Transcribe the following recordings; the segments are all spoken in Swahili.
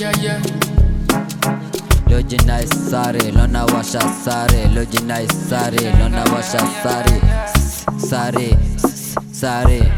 yeah, yeah. Loji nice sare, lona washa sare, loji nice sare, lona washa sare, S- sare, S- sare.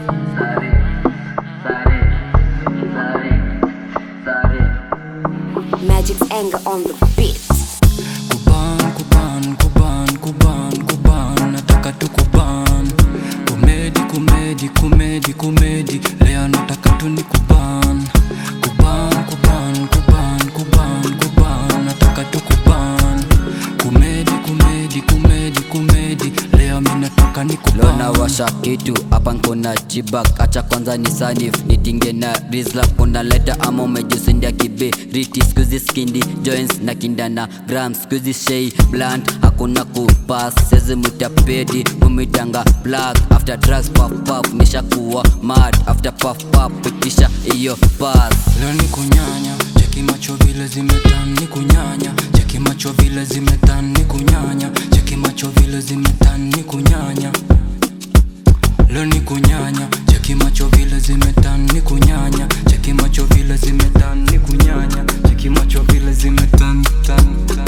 Magic's anger on the beat. Kuban, kuban, kuban, kuban, kuban, nataka tu kuban. Kumedi, kumedi, kumedi, kumedi, leo nataka tu ni kuban. Kuban, kuban, kuban, kuban, kuban, nataka tu kuban. Kumedi, kumedi, kumedi, kumedi, leo mi nataka ni kuban. Lona washa kitu hapa nkuna jibak acha kwanza ni sanif nitinge na rizla kuna leta ama umejisindia kibiriti skuzi skindi joints na kindana gram skuzi shei blunt hakuna kupas sezi mutapedi kumitanga black after drugs puff puff nishakuwa mad after puff puff pitisha iyo pass Leo ni kunyanya, cheki macho vile zimetan ni kunyanya, cheki macho vile zimetan ni kunyanya, cheki macho vile zimetan ni kunyanya. Leo ni kunyanya, cheki macho vile zimetan ni kunyanya, cheki macho vile zimetan ni kunyanya, cheki macho vile zimetan tan tan.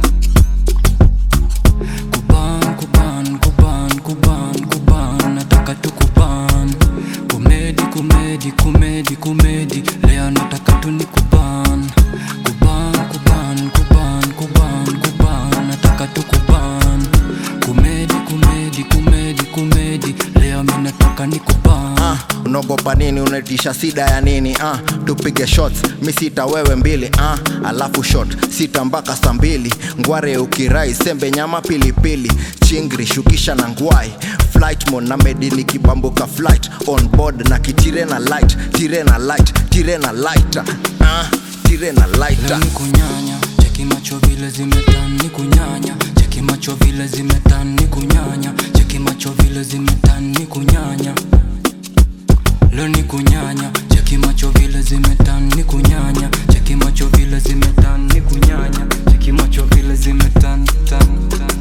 Kuban, kuban, kuban, kuban, kuban, nataka tu kuban. Kumedi, kumedi, kumedi, kumedi, leo nataka tu ni kuban. Kuban, kuban, kuban, kuban, kuban, nataka tu kuban. Kumedi, kumedi, kumedi, kumedi, leo mi nataka ni kuban. ah, unaogopa nini unaitisha sida ya nini ah, tupige shots mi sita wewe mbili ah, alafu shot sita mpaka saa mbili ngware ukirai sembe nyama pilipili chingri shukisha na ngwai flight mode na medini kibambuka flight on board na kitire na light tire na light tire na light ah, tire na light Leo ni kunyanya, cheki macho vile zimetan ni kunyanya, cheki macho vile zimetan ni kunyanya, cheki macho vile zimetan ni kunyanya. Leo ni kunyanya, cheki macho vile zimetan ni kunyanya, cheki macho vile zimetan ni kunyanya, cheki macho vile zimetan tan tan.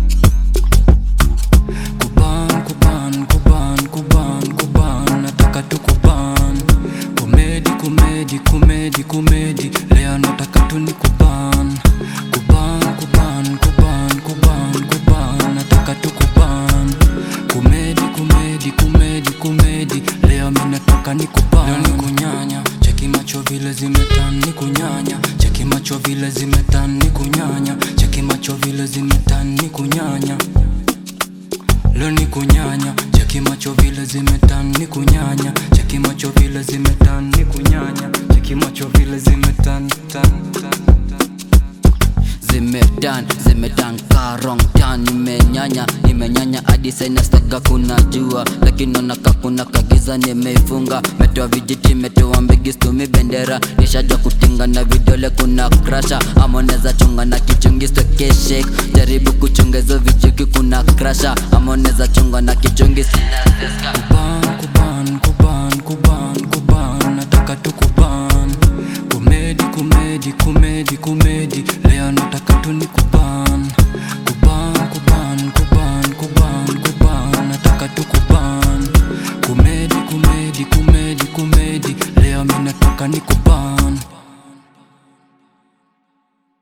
Kuban, kuban, kuban, kuban, kuban, nataka tu kuban. Kumedi, kumedi, kumedi, kumedi, leo nataka tu ni kuban. Kuban, kuban, kuban, kuban, kuban, nataka tu kuban. Kumedi, kumedi, kumedi, kumedi, leo mi nataka ni kuban. Leo ni kunyanya, cheki macho vile zimetan ni kunyanya, cheki macho vile zimetan ni kunyanya, cheki macho vile zimetan ni kunyanya. Leo ni kunyanya, cheki macho vile zimetan ni kunyanya, cheki macho vile zimetan ni kunyanya, cheki macho vile zimetan tan tan tan. zimedan zimedan karong tan nimenyanya nimenyanya hadi saina staga kuna jua lakini naonaka kuna kagiza nimeifunga metoa vijiti metoa mbigi stumi bendera nishajwa kutinga na vidole kuna krasha amoneza chunga na kichungi stokeshek jaribu kuchungezo vichuki kuna krasha amoneza chunga na kichungi sina zeska Kuban, kuban, kuban, kuban,